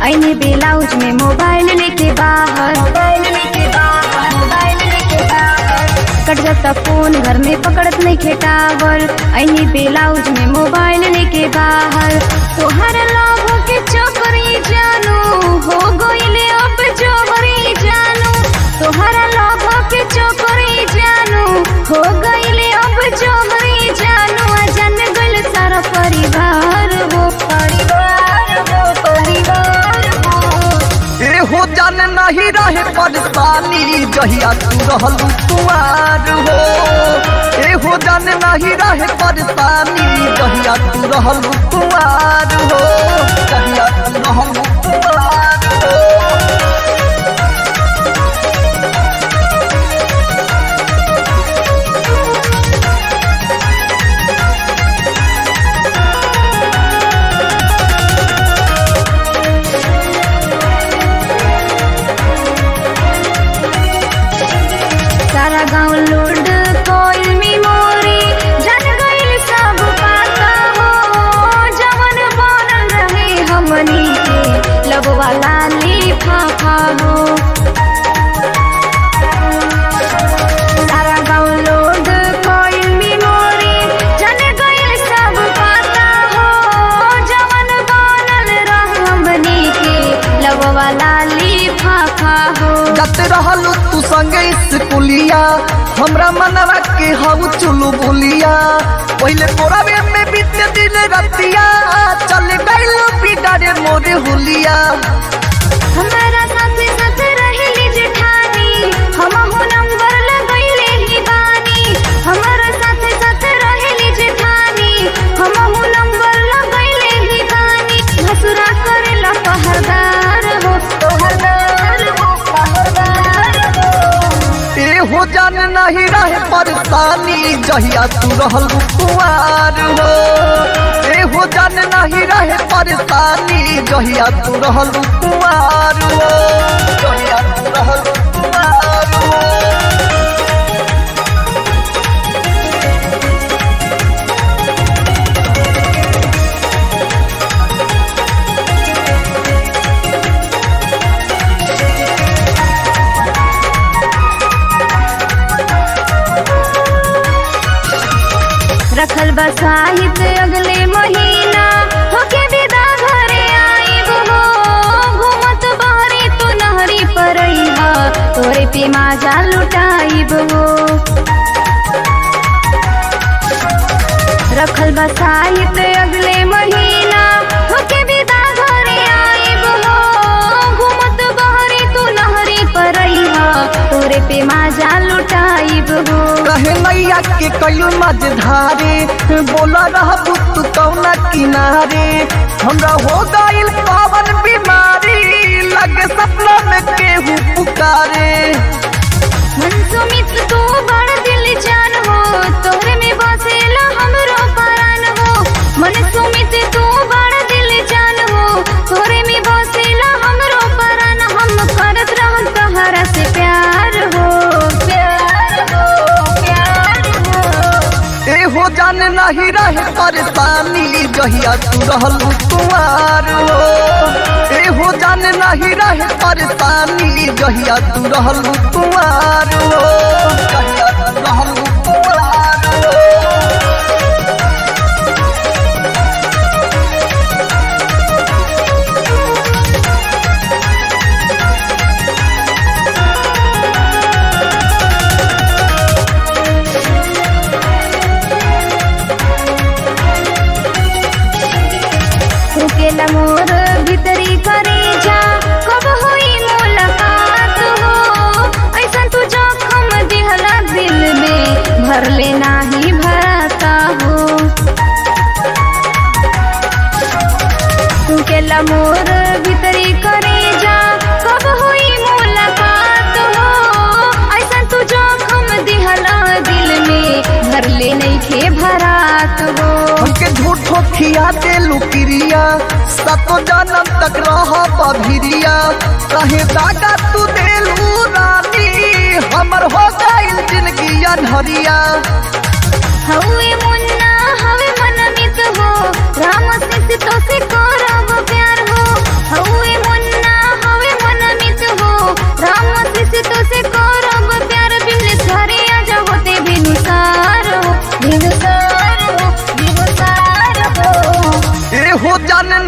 ऐने blouse में mobile लेके बाहर मोबाइल लेके बाहर मोबाइल लेके बाहर कट जाता फोन घर में पकड़त नहीं खेटावर ऐने ब्लाउज में मोबाइल लेके बाहर तोहर लोगों के चोकरी जानू हो गइले अब जोहरी जानू तोहरा लोगों के चोकरी जानू हो गइले अब जोहरी जानू आ जान गइल सारा परिवार हो परिवार हो परिवार हो ए हो जान नहीं रहे परेशानी जहिया तू रहल कुआर हो ए हो जान नहीं रहे परेशानी जहिया तू रहल कुआर हो जहिया तू रहल कुआर हो सारा गांव लोड कोइल मेमोरी जन गइल सब पाता हो जवन बनल रहे हमनी के लगवा लाली फाफा हो सारा गांव लोड कोइल मेमोरी जन गइल सब पाता हो जवन बनल रहे हमनी के लगवा लाली फाफा हो जत रहल तू संगे स्कूलिया हमरा मनवा के हऊ चुलू बोलिया पहले तोरा में में बीते दिन रतिया चल गइल बिगाड़े मोरे हुलिया हमारा साथे साथे रहेली जेठानी हम हो नंबर लगैले ही बानी हमारा साथे साथे रहेली जेठानी हम हो नंबर लगैले ही बानी भसुरा करेला पहरदार हो पहरदार हो पहरदार हो ए हो जान नहीं रहे परेशानी जहिया तू रहल कुआर हो ए हो जान नहीं रहे परेशानी जहिया तू रहल कुआर हो जहिया तू रहल कुआर हो रखल बा साहित्य अगले महीना होके विदा घरे आइब हो घूमत बहरी तू नहरी परैहा तोरे पे माजा लुटाइब हो रखल बा साहित्य अगले महीना होके विदा घरे आइब हो घूमत बहरी तू नहरी परैहा तोरे पे माजा लुटाइब हो कहे नैया के कयू मझधारे बोला रह तू कौना किनारे हमरा हो गइल पावन बीमारी लगे सपना में केहू पुकारे मन सुमित तू बड़ दिल जान हो तोहरे में बसेला हमरो परान हो मन सुमित तू बड़ दिल जान हो तोहरे में बसेला हमरो परान हम करत रहन तहरा से प्यार हो प्यार हो प्यार हो ए हो जान नहीं रहे परेशानी जहिया तू रहल कुआर हो ए हो जान नहीं रहे परेशानी जहिया तू रहल कुआर हो जहिया तू रहल कुआर हो रुकेला मोर भीतरी करे जा कब होई मुलाकात हो ऐसन तू जोखम दिहला दिल में भर ले नाही भराता हो रुकेला मोर भीतरी करे जा कब होई मुलाकात हो ऐसन तू जोखम दिहला दिल में भर ले नहीं खे भरात हो हमके झूठो खिया दे लुकिरिया सतो जन्म तक रह बभिरिया कहे दादा तू देलू रानी हमर हो गइल जिंदगी अनहरिया हवे मुन्ना हवे मनमित हो राम से तो से करब प्यार हो हवे मुन्ना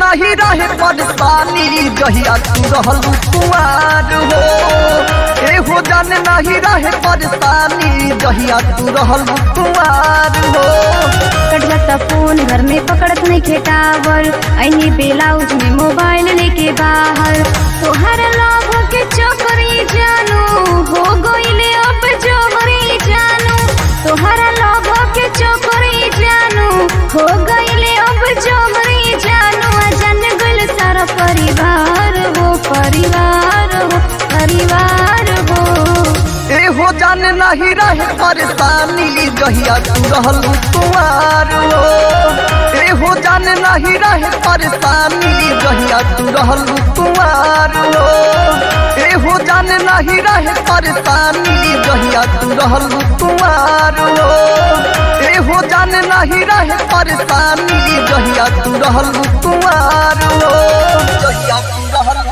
नहीं रहे परेशानी जहिया तू रहल कुमार हो ए हो जान नहीं रहे परेशानी जहिया तू रहल कुमार हो कट जाता फोन घर में पकड़त नहीं खेटावर अही ब्लाउज में मोबाइल लेके बाहर तोहर लाभ के चोकरी जानू हो गईले अब जोगरी जानू तोहर लाभ के चोकरी जानू हो गईले अब जोगरी जानू आ जान गइल सारा परिवार हो परिवार हो परिवार हो ए हो जान नहीं रहे परेशानी जहिया तू रहल कुमार हो ए हो जान नहीं रहे परेशानी जहिया तू रहल कुमार हो ए हो जान नहीं रहे परेशानी जहिया तू रहल कुमार हो ए हो जान नहीं रहे परेशानी जहिया तू रहल कुमार हो जहिया तू रहल